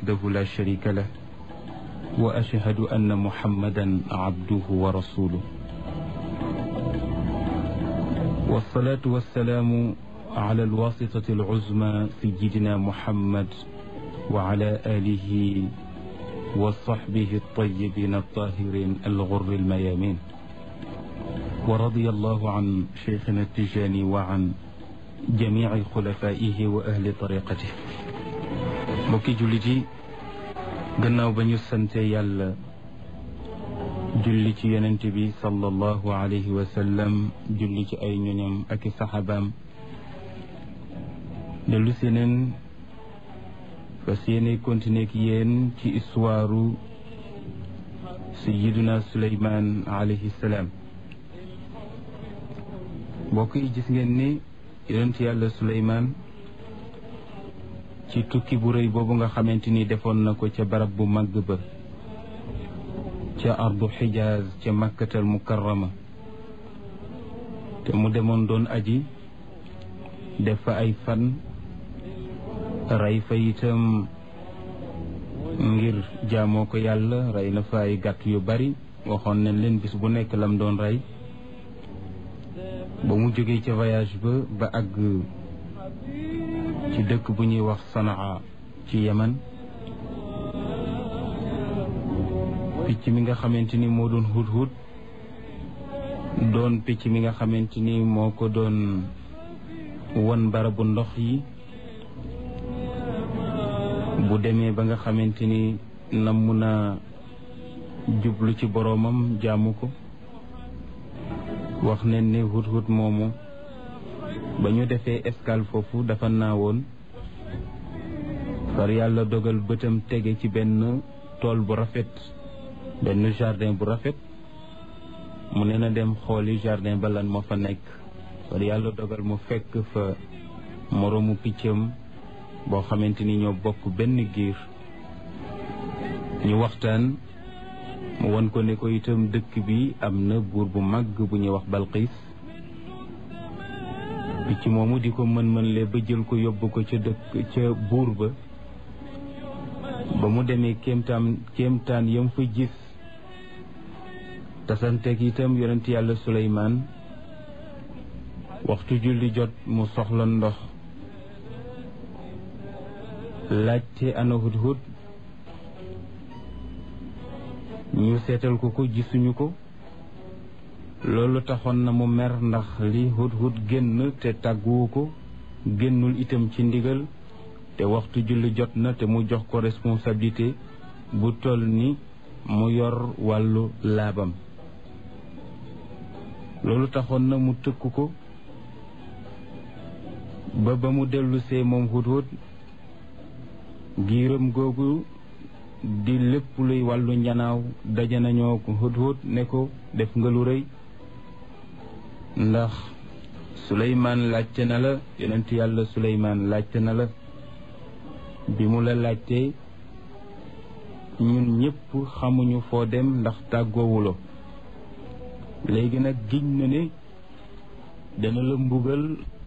وحده لا شريك له وأشهد أن محمدا عبده ورسوله والصلاة والسلام على الواسطة العزمى سيدنا محمد وعلى آله وصحبه الطيبين الطاهرين الغر الميامين ورضي الله عن شيخنا التجاني وعن جميع خلفائه وأهل طريقته mbokki jullit yi gannaaw ba ñu sante yàlla julli ci yonent bi sallallahu alayhi wa sallam julli ci ay ñoñam ak i saxaabaam dellu si neen fas yéene continuer ak yéen ci histoire sayiduna suleyman alayhi salaam mbokk yi gis ngeen ni yonent yàlla suleyman ci tukki bu rëy boobu nga xamante ni defoon na ko ca barab bu màgg ba ca ardu xijaaz ca makkatal mukarrama te mu demoon doon aji def fa ay fan rey fa itam ngir jaamoo ko yàlla rey na fa ay gàtt yu bari waxoon nañ leen bis bu nekk lam doon rey ba mu jógee ca voyage ba ba àgg ci dëkk bu ñuy wax sanaa ci yemen picc mi nga xamante ni moo doon hut hut doon picc mi nga xamante ni moo ko doon won barabu ndox yi bu demee ba nga xamante ni namm na jublu ci boroomam jaamu ko wax nañ ne hut hut moomu ba ñu defee escale foofu dafa naawoon far yàlla dogal bëtam tege ci benn tool bu rafet benn jardin bu rafet mu ne na dem xooli jardin ba lan moo fa nekk far yàlla dogal mu fekk fa moroomu piccam boo xamante ni ñoo bokk benn giir ñu waxtaan mu won ko ne ko itam dëkk bi am na buur bu màgg bu ñuy wax Balqiis picc moomu di ko mën-mën le ba jël ko yóbbu ko ca dëkk ca buur ba ba mu demee kéemtaan kéemtaan yam fa gis tasanteeg itam yonent yàlla Suleymaan waxtu julli jot mu soxla ndox laajte ana hudhud ñu seetal ko ko gisuñu ko loolu taxoon na mu mer ndax li hudhud génn te tàgguwu ko génnul itam ci ndigal te waxtu julli jot na te mu jox ko responsabilité bu toll ni mu yor wàllu laabam loolu taxoon na mu tëkk ko ba ba mu dellusee moom hudhud giiram googu di lépp luy wàllu njanaaw daje nañoo ko hudhud ne ko def nga lu rëy ndax suleymaan laajte na la yonent yàlla suleymaan laajte na la bi mu la laajtee ñun ñëpp xamuñu foo dem ndax tàggoowulo léegi nag giñ na ne dana la mbugal